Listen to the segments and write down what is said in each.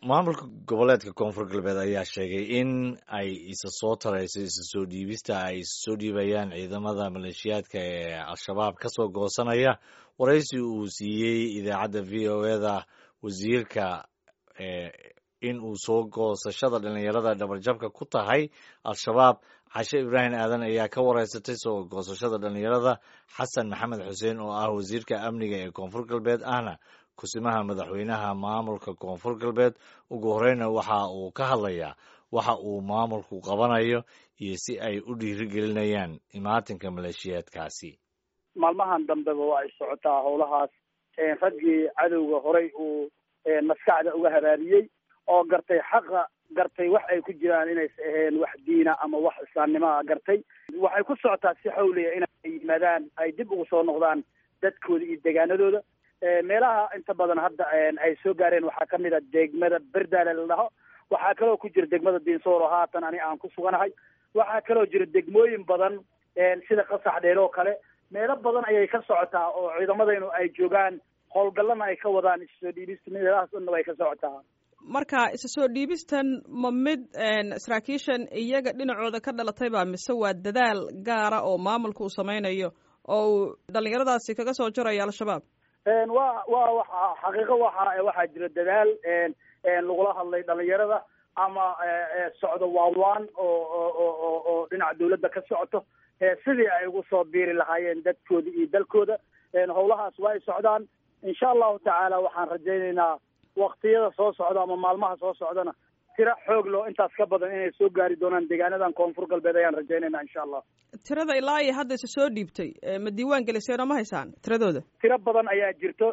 maamulka goboleedka koonfur galbeed ayaa sheegay in ay isa soo tarayso isa soo dhiibista ay isa soo dhiibayaan ciidamada maleeshiyaadka ee al-shabaab ka soo goosanaya waraysi uu siiyey idaacadda v o eda wasiirka in uu soo goosashada dhalinyarada dhabarjabka ku tahay al-shabaab cashe ibraahim aadan ayaa ka wareysatay soo goosashada dhalinyarada xasan maxamed xuseen oo ah wasiirka amniga ee koonfur galbeed ahna kusimaha madaxweynaha maamulka koonfur galbeed ugu horeyna waxa uu ka hadlayaa waxa uu maamulku qabanayo iyo si ay u dhiirigelinayaan imaatinka maleeshiyaadkaasi maalmahan dambeba waa ay socotaa howlahaas raggii cadowga horay uu maskaxda uga habaariyey oo gartay xaqa gartay wax ay ku jiraan inaysa aheen wax diina ama wax islaamnimoa gartay waxay ku socotaa si xawliya inay yimaadaan ay dib ugu soo noqdaan dadkooda iyo deegaanadooda meelaha inta badan hadda ay soo gaareen waxaa kamid a degmada berdaale la dhaho waxaa kaloo ku jira degmada diinsoor oo haatan ani aan ku suganahay waxaa kaloo jira degmooyin badan sida qasax dheer oo kale meelo badan ayay ka socotaa oo ciidamadaynu ay joogaan howlgallana ay ka wadaan isa soo dhiibista meelahaas dhanna way ka socotaa marka isa soo dhiibistan ma mid saraakiishan iyaga dhinacooda ka dhalatayba mise waa dadaal gaara oo maamulka uu sameynayo oo uu dhalinyaradaasi kaga soo jarayo al-shabaab wa wa waxa xaqiiqo waxa waxaa jira dadaal lagula hadlay dhalinyarada ama socdo waawaan oo oo oo dhinaca dawladda ka socoto sidii ay ugu soo biiri lahaayeen dadkooda iyo dalkooda howlahaas waa ay socdaan insha allahu tacaala waxaan rajaynaynaa waktiyada soo socda ama maalmaha soo socdana tiro xoog loo intaas ka badan inay soo gaari doonaan deegaanadan koonfur galbeed ayaan rajaynayna insha allah tirada ilaa iyo hadda isa soo dhiibtay ma diiwaan geliseen oo ma haysaan tiradooda tiro badan ayaa jirto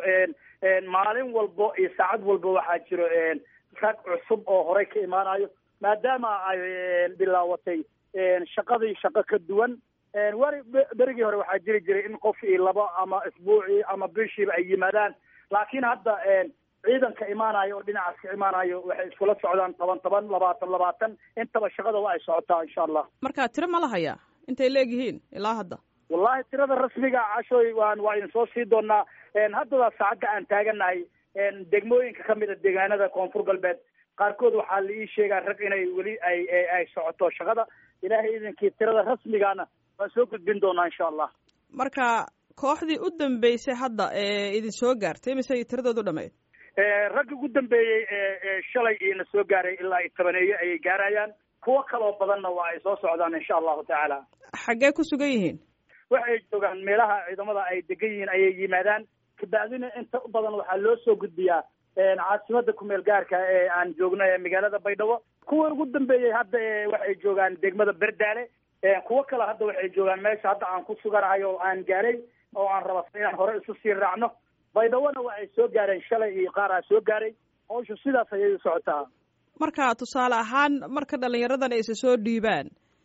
maalin walbo iyo saacad walba waxaa jiro rag cusub oo horey ka imaanayo maadaama ay bilaawatay shaqadii shaqo ka duwan weri berigii hore waxaa jiri jiray in qof iyo laba ama isbuucii ama bishiiba ay yimaadaan laakiin hadda ciidanka imaanayo oo dhinacaas ka imaanayo waxay iskula socdaan toban toban labaatan labaatan intaba shaqada waa ay socotaa insha allah marka tiro ma la hayaa intay leegyihiin ilaa hadda wallahi tirada rasmiga cashoy waan waa idin soo sii doonaa haddada saacadda aan taaganahay degmooyinka kamid a deegaanada koonfur galbeed qaarkood waxaa la ii sheegaa rag inay weli ay ay socoto shaqada ilaahay idinkii tirada rasmigaana waan soo gudbin doonaa insha allah marka kooxdii u dambeysay hadda ee idin soo gaartay mise tiradoodu dhameyd ragga ugu dambeeyey shalay iina soo gaaray ilaa iyo tobaneeye ayay gaarayaan kuwo kaloo badanna waa ay soo socdaan insha allahu tacaala xaggee ku sugan yihiin waxay joogaan meelaha ciidamada ay degan yihiin ayay yimaadaan kabacdina inta u badan waxaa loo soo gudbiyaa caasimada kumeel gaarka ee aan joogno ee magaalada baydhabo kuwa ugu dambeeyey hadda waxay joogaan degmada berdaale kuwo kale hadda waxay joogaan meesha hadda aan ku suganahay oo aan gaaray oo aan raba inaan hore isu sii raacno baydhabona waa ay soo gaareen shalay iyo qaar aa soo gaaray hawshu sidaas ayay u socotaa marka tusaale ahaan marka dhalinyaradan ay isa soo dhiibaan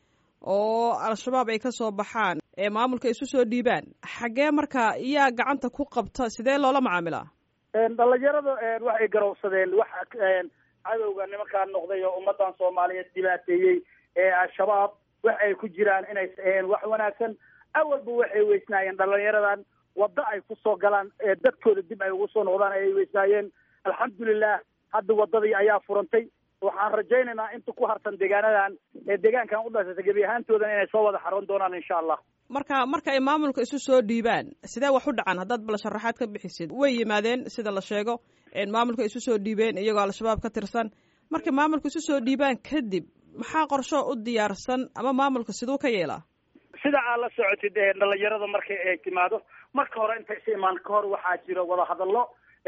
oo al-shabaab ay ka soo baxaan ee maamulka isu soo dhiibaan xaggee marka iyaa gacanta ku qabta sidee loola macaamilaa dhalinyarada waxay garowsadeen wax cadowga nimankaa noqday oo ummadan soomaaliyeed dhibaateeyey ee al-shabaab wax ay ku jiraan inaysa aheen wax wanaagsan awalba waxay weysnaayeen dhalinyaradan waddo ay kusoo galaan dadkooda dib ay ugu soo noqdaan ayay weysnaayeen alxamdulilah hadda waddadii ayaa furantay waxaan rajaynaynaa inta ku harsan deegaanadan ee deegaankan u dhashatay gebi ahaantoodan inay soo wada xaroon doonaan insha allah marka marka ay maamulka isu soo dhiibaan sidee wax u dhacaan haddaad bal sharaxaad ka bixisid way yimaadeen sida la sheego maamulka isu soo dhiibeen iyagoo al-shabaab ka tirsan markay maamulka isu soo dhiibaan kadib maxaa qorsho u diyaarsan ama maamulka siduu ka yeelaa sida aad la socotid dhalinyarada markay ay timaado marka hore intay is imaan ka hor waxaa jiro wadahadallo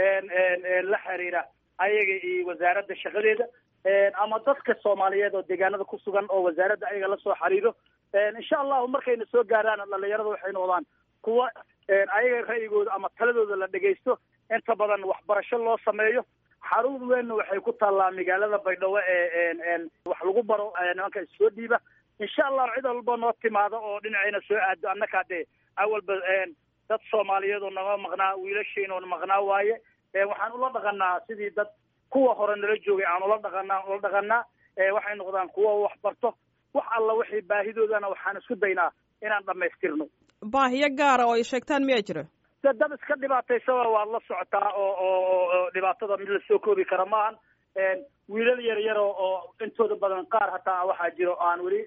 la xiriira ayaga iyo wasaaradda shaqadeeda ama dadka soomaaliyeed oo deegaanada ku sugan oo wasaaradda ayaga lasoo xiriiro insha allahu markayna soo gaaraan dhalinyarada waxay noqdaan kuwa ayaga ra'yigooda ama taladooda la dhegaysto inta badan waxbarasho loo sameeyo xarun weynna waxay ku taallaa magaalada baydhabo ee wax lagu baro nimanka issoo dhiiba insha allahu cid walba noo timaado oo dhinacayna soo aado annakaa dee awalba dad soomaaliyeed oo naga maqnaa wiilashiin oo maqnaa waaye waxaan ula dhaqanaa sidii dad kuwa hore nala joogay aan ula dhaqanaa ula dhaqanaa waxay noqdaan kuwa wax barto wax alla wixii baahidoodana waxaan isku daynaa inaan dhamaystirno baahiyo gaara oo ay sheegtaan miyaa jira de dad iska dhibaataysaba waad la socotaa oo oo oo dhibaatada mid lasoo koobi kara maahan wiilal yar yar oo intooda badan qaar hataa waxaa jiro aan weli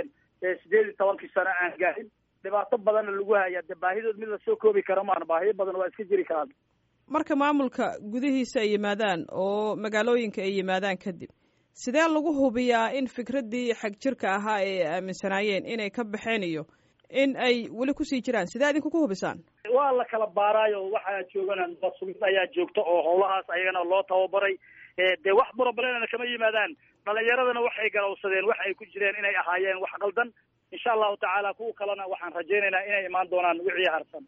sideed iyo tobankii sano aan gaarin dhibaato badanna lagu haya de baahidood mid lasoo koobi karo maan baahiyo badan waa iska jiri karaan marka maamulka gudihiisa ay yimaadaan oo magaalooyinka ay yimaadaan kadib sidee lagu hubiyaa in fikraddii xag jirka ahaa ee ay aaminsanaayeen inay ka baxeen iyo in ay weli kusii jiraan sidee idinku ku hubisaan waa la kala baaraayo waxaa joogana mas-uuliyad ayaa joogta oo howlahaas ayagana loo tababaray dee wax broblena kama yimaadaan dhalinyaradana waxay galowsadeen wax ay ku jireen inay ahaayeen wax qaldan insha allahu tacaala kuwa kalena waxaan rajaynaynaa inay imaan doonaan wixii harsan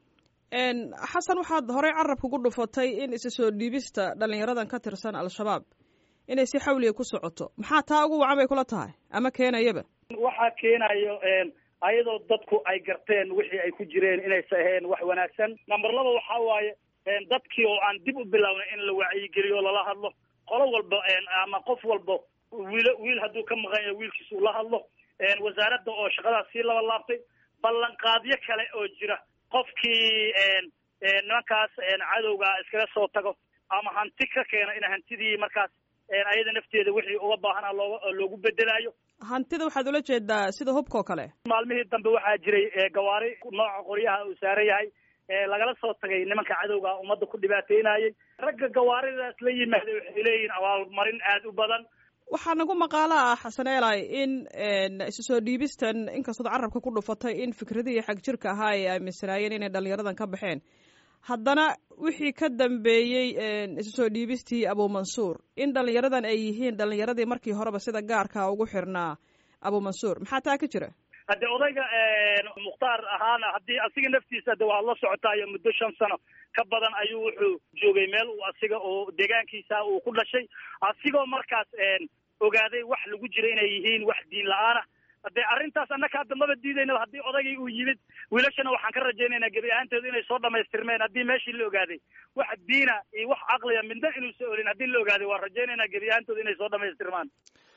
xasan waxaad horey carabka ku dhufatay in isa soo dhiibista dhalinyaradan ka tirsan al-shabaab inay si xawliga ku socoto maxaa taa ugu wacan bay kula tahay ama keenayaba waxaa keenayo ayadoo dadku ay garteen wixii ay ku jireen inaysa ahayn wax wanaagsan number laba waxaa waaye dadkii oo aan dib u bilownay in la wacyigeliyo lala hadlo qolo walba ama qof walba wiil wiil hadduu ka maqan yahay wiilkiisa ula hadlo wasaaradda oo shaqadaas sii laba laabtay ballanqaadyo kale oo jira qofkii nimankaas cadowga iskaga soo tago ama hanti ka keena in hantidii markaas ayada nafteeda wixii uga baahanaa looga loogu bedelaayo hantida waxaad ula jeedaa sida hubka oo kale maalmihii dambe waxaa jiray gawaari nooca qoryaha uu saaran yahay lagala soo tagay nimanka cadowga ummadda ku dhibaateynayay ragga gawaaridaas la yimaaday waxay leeyihiin abaalmarin aada u badan waxaa nagu maqaalo ah xasan eelay in isu soo dhiibistan inkastood carabka ku dhufatay in fikradihii xag jirka ahaa ay aaminsanaayeen inay dhalinyaradan ka baxeen haddana wixii ka dambeeyey isu soo dhiibistii abumansuur in dhalinyaradan ay yihiin dhalinyaradii markii horeba sida gaarka ugu xirnaa abumansuur maxaa taa ka jira hadde odayga mukhtaar ahaana haddii asiga naftiisa de waad la socotaayo muddo shan sano ka badan ayuu wuxuu joogay meel uu asiga oo deegaankiisa uu ku dhashay asigoo markaas ogaaday wax lagu jira inay yihiin wax diin la-aana dee arrintaas annaka hadda maba diidaynaba haddii odaygii uu yimid wiilashana waxaan ka rajaynaynaa gebi ahaanteedu inay soo dhamaystirmeen haddii meeshii la ogaaday wax diina iyo wax caqliya midna inuusa olin haddii la ogaaday waan rajaynaynaa gebi ahaantoodu inay soo dhamaystirmaan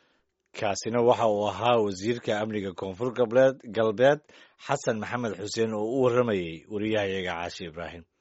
kaasina waxa uu ahaa wasiirka amniga koonfur galbeed galbeed xasan maxamed xuseen oo u warramayey wariyahayaga caashi ibraahim